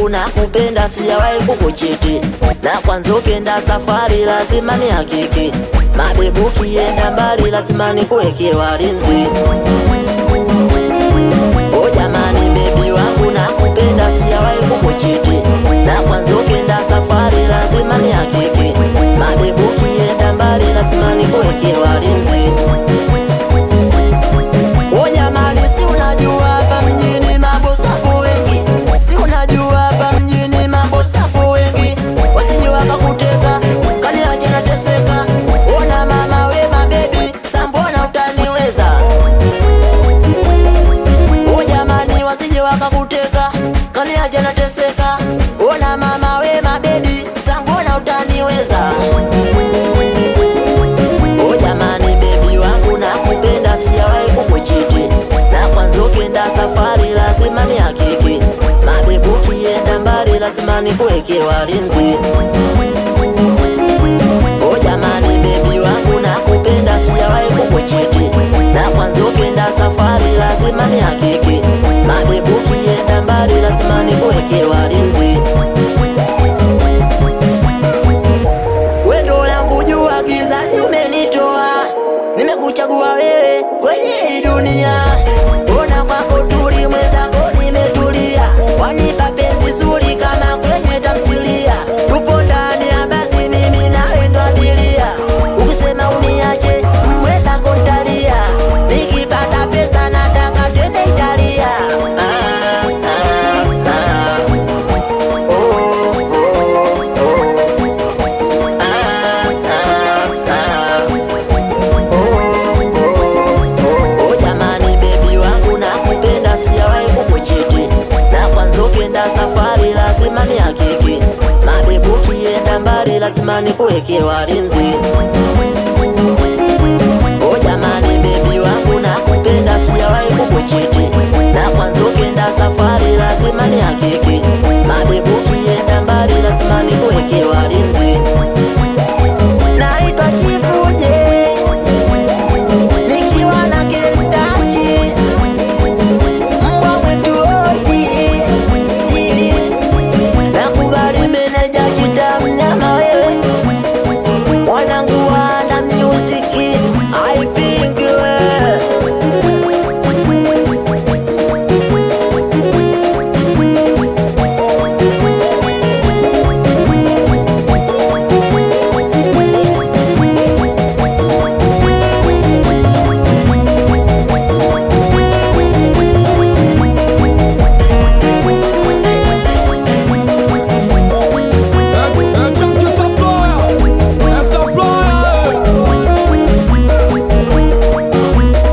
wangu na kupenda sijawahi kukuchiti, na kwanza ukienda safari lazima ni hakiki, mabebu ukienda mbali lazima nikuweke walinzi. O jamani, bebi wangu na kupenda sijawahi kukuchiti, na kwanza ukienda safari lazima ni hakiki, mabebu ukienda mbali lazima nikuweke walinzi. O jamani, si unajua hapa mjini mambo sapo wengi, si unajua hapa mjini mambo sapo wengi, wasije wakakuteka kaniache nateseka. Ona mama we mabebi, sambona utaniweza? O jamani, wasije wakakuteka kaniache nateseka. Ona mama we mabebi, sambona utaniweza? O jamani, bebi wangu na kupenda sijawahi kukuchiti, na kwanza ukienda safari lazima ni hakiki, mabebu ukienda mbali lazima nikuweke walinzi. O jamani, bebi wangu na kupenda sijawahi kukuchiti, na kwanza ukienda safari lazima ni hakiki, mabebu ukienda mbali lazima nikuweke walinzi. Wendo langu jua gizani umenitoa, nimekuchagua wewe kwenye hii dunia. Ona kwako tuli mwenzako nimetulia, wanipa penzi zuri kama kwenye tamthilia. Tupo ndani ya basi mimi nawe ndo abiria, ukisema uniache mwenzako ntalia, nikipata pesa nataka twende Italia. Ah, ah, ah. Oh, oh, oh. Oh jamani, bebi wangu na kupenda sijawahi kukuchiti, na kwanza ukienda safari lazima ni hakiki, mabebu ukienda mbali lazima nikuweke walinzi.